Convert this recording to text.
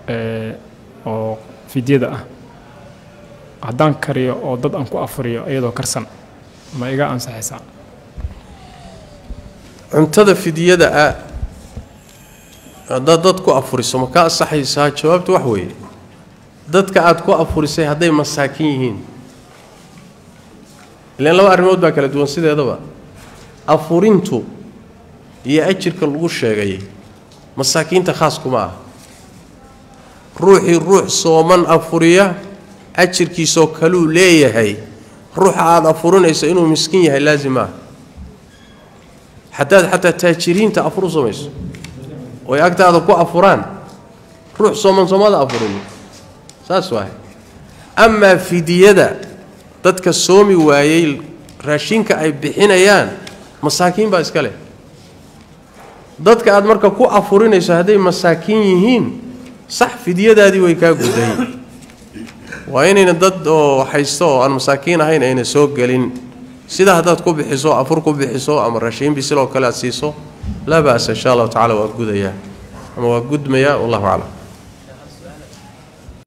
ee, oo fidyada ah haddaan kariyo oo dad aan ku afuriyo iyadoo karsan ma iga ansaxaysaa cuntada fidyada ah haddaad dad ku afuriso ma ka ansaxaysaa jawaabtu wax weeye dadka aad ku afurisay hadday masaakin yihiin ilaan laba arrimood baa kala duwan sideedaba afurintu iyo ajirka lagu sheegay masaakiinta khaas kuma ah ruuxii ruux sooman afuriya ajirkiisoo kaluu leeyahay ruuxa aada afurinayso inuu miskiin yahay laazim ah haddaad xataa taajiriinta afur u samayso oy agtaada ku afuraan ruux sooman soomada afurin saas waahay amaa fidiyada dadka soomi waayey raashinka ay bixinayaan masaakiin baa iska leh dadka aad marka ku afurinayso hadday masaakiin yihiin sax fidyadaadii way kaa guday waa inayna dad oo haysto oo aan masaakiin ahayn ayna soo gelin sida haddaad ku bixiso afur ku bixiso ama raashiin bisil oo kale aad siiso laa ba'sa insha allahu tacala waa gudayaa ama waa gudmayaa wallahu aclam